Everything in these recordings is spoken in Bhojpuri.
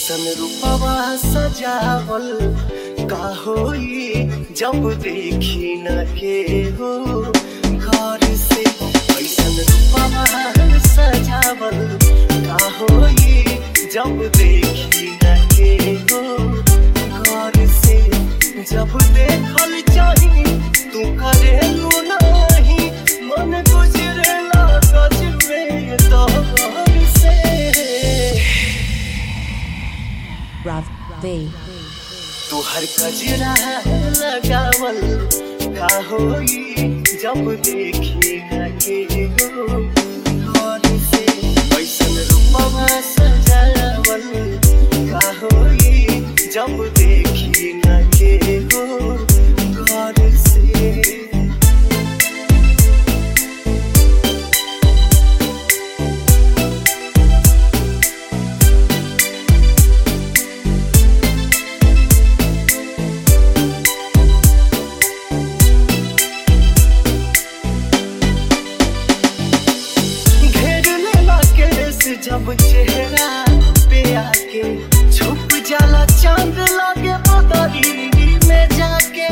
ऐसन रूपवा सजावल का होई जब देखी न के हो घर से ऐसन रूपवा सजावल का होई जब देखी न के हो घर से जब देखल चाही तू करेलू नाही मन गुजरेला गजबे दौर से Rav V. तू हर कजरा लगावल का होई जब देखी न के हो घर से ऐसन रूपवा सजावल का होई जब देखी न के हो घर से घेर लेला केस जब चेहरा पे आके छुप जाला चांद लागे बदरी में जाके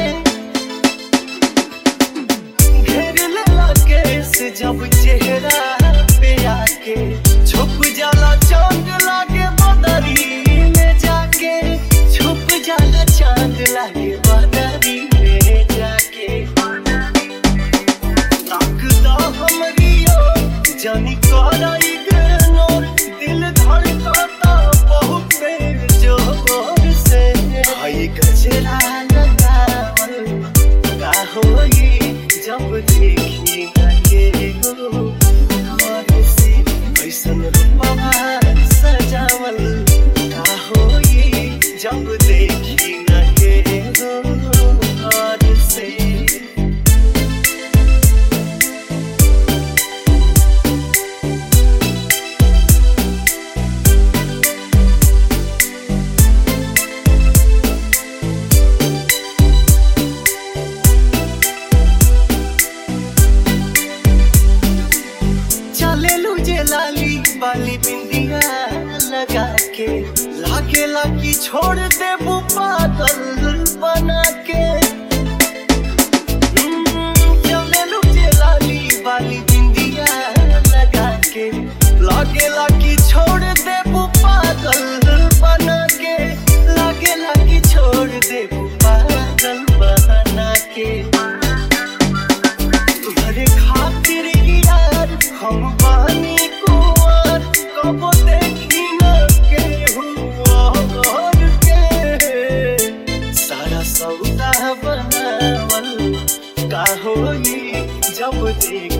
घेर लेला केस जब चेहरा पे आके छुप जाला चांद लागे बदरी में जाके छुप जाला चांद लागे बदरी में जाके ताकदा हमरी ओर, जानी काला इग्नोर, दिल धड़काता बहुत बेजोर से। हाय गजरा लगावल, का होई जब देखी न के हो घर से। ऐसन रूपवा सजावल, का होई जब देखी न के हो घर से चले जे लाली बाली बिंदिया लगा के लागे लागी छोड़ दे पागल बना के हम्म, चले जे लाली बाली बिंदिया लगा के लागे लागी छोड़ दे पागल बना के लागे लागी छोड़ दे पागल बना के तुम्हारे खातिर यार हम बानी कुंवर कब देखी न के हुआ और के सारा सौदा बनावल का होई जब देख